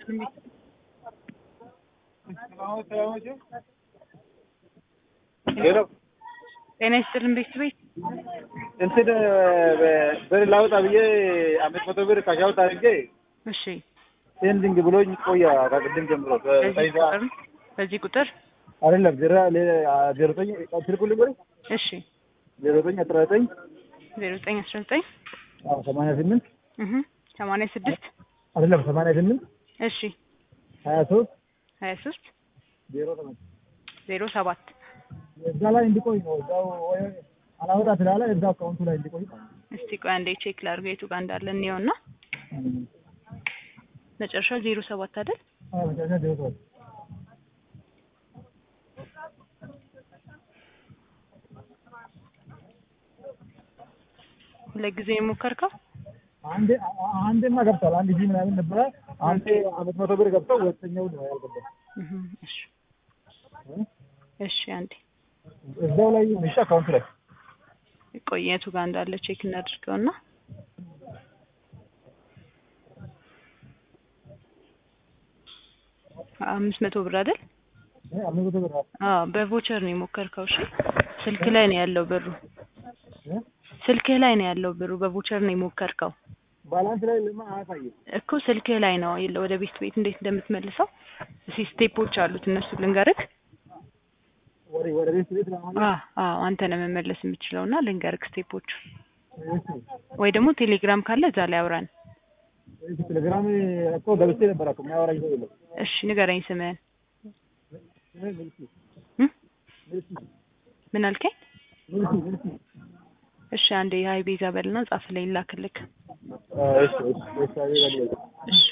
ይስጥልኝ። ሄሎ ጤና ይስጥልኝ ቤት ቤት እንትን ብር ላውጣ ብዬ አምስት መቶ ብር ካሻውት አድርጌ እሺ፣ ሴንዲንግ ብሎኝ ቆያ ከቅድም ጀምሮ በዚህ በሳይዛ ቁጥር በዚህ ቁጥር አይደለም ዜሮ ዜሮ ዘጠኝ ስልኩልኝ ወይ እሺ፣ ዜሮ ዘጠኝ አስራ ዘጠኝ ዜሮ ዘጠኝ አስራ ዘጠኝ አዎ ሰማንያ ስምንት እህ ሰማንያ ስድስት አይደለም ሰማንያ ስምንት እሺ፣ ሀያ ሶስት ሀያ ሶስት ዜሮ ሰባት ዜሮ ሰባት እዛ ላይ እንዲቆይ ነው። እዛው ወይ አላወጣ ስላለ እዛው አካውንቱ ላይ እንዲቆይ እስቲ ቆይ አንዴ ቼክ ላድርገው የቱ ጋር እንዳለ እንየውና መጨረሻ ዜሮ ሰባት አይደል? አዎ መጨረሻ ዜሮ ሰባት ሁለት ጊዜ የሞከርከው አንዴ አንዴማ ገብቷል። አንድ ሺህ ምናምን ነበረ። አንዴ አምስት መቶ ብር ገብተው ሁለተኛው ነው ያልገባው። እህ እሺ እሺ አንዴ እዛው ላይ ይሁን እሺ፣ አካውንቱ ላይ ቆይ የቱ ጋር እንዳለ ቼክ እናድርገውና አምስት መቶ ብር አይደል? እ አምስት መቶ ብር አዎ በቮቸር ነው የሞከርከው። እሺ ስልክ ላይ ነው ያለው ብሩ። እ ስልክህ ላይ ነው ያለው ብሩ። በቮቸር ነው የሞከርከው ባላንስ ላይ ለማ አያሳይም። እኮ ስልክህ ላይ ነው የለ ወደ ቤት ቤት እንዴት እንደምትመልሰው እስኪ ስቴፖች አሉት እነሱ ልንገርህ። ወደ ወደ ቤት ቤት ለማለት አዎ አዎ አንተ ነው መመለስ የምትችለውና ልንገርህ ስቴፖቹ እሺ ወይ ደግሞ ቴሌግራም ካለ እዛ ላይ አውራን። እሺ ቴሌግራም እኮ ገብቼ ነበር እኮ የሚያወራኝ ሰው የለም። እሺ ንገረኝ ስምህን። እ ምልኪ እም? ምልኪ ምን አልከኝ? ምልኪ ምልኪ እሺ አንዴ የሀይ ቤዛ በልና ጻፍ ላይ ላክልክ። እሺ እሺ እሺ አይ በል እሺ